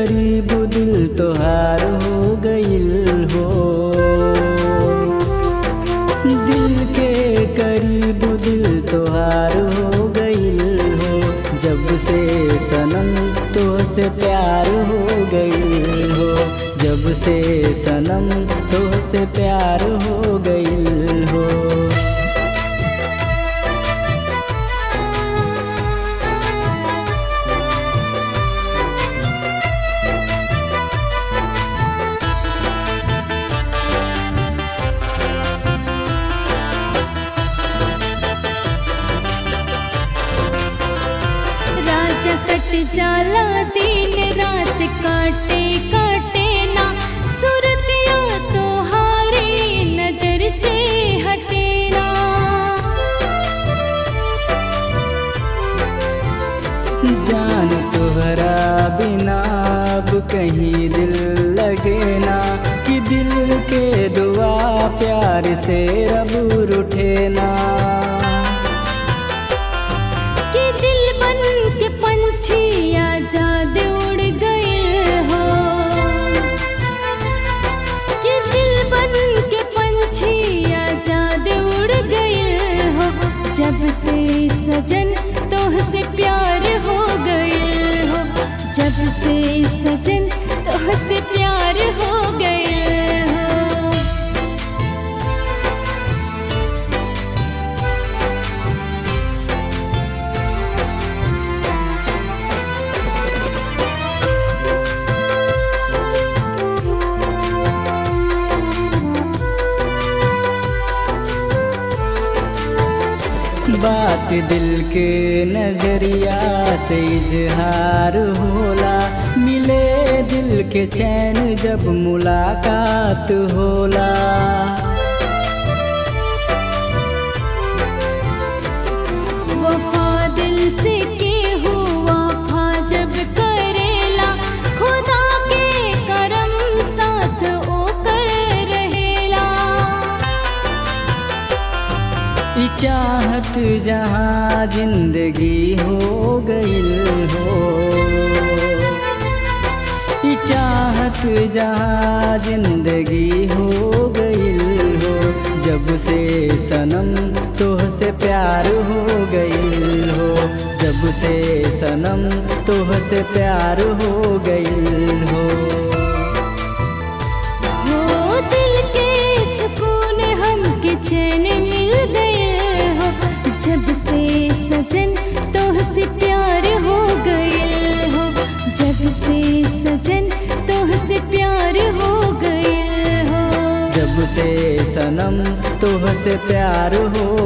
करीब दिल तोहार हो गइल हो दिल के करीब दिल तोहार हो गइल हो जब से सनम तो से प्यार हो गइल हो जब से सनम तो से प्यार हो गइल हो राजा कट जाला दिन रात काटे काटे ना सुरतिया तो हारी नजर से हटे ना जान तोहरा बिना अब कहीं दिल लगे ना कि दिल के दुआ प्यार से रब उठे ना कि दिल बन के पंछी आजाद उड़ गए हो कि दिल बन के पंछी आजाद उड़ गए हो जब से सजन तोह से प्यार हो गए हो जब से सजन तोह से प्यार हो गए हो बात दिल के नजरिया से इजहार होला मिले दिल के चैन जब मुलाकात होला वफा दिल से के हुआ फा जब करेला खुदा के करम साथ ओ कर रहेला ई चाहत जहाँ जिंदगी हो गइल हो ई चाहत जहाँ जिंदगी हो गइल हो जब से सनम तोह से प्यार हो गइल हो जब से सनम तोह से प्यार हो गइल हो हो दिल के सुकून हमके चैन मिल गए हो जब से सजन तोह से प्यार हो गए हो जब से सजन तोह से प्यार हो गए हो जब से सनम तोह से प्यार हो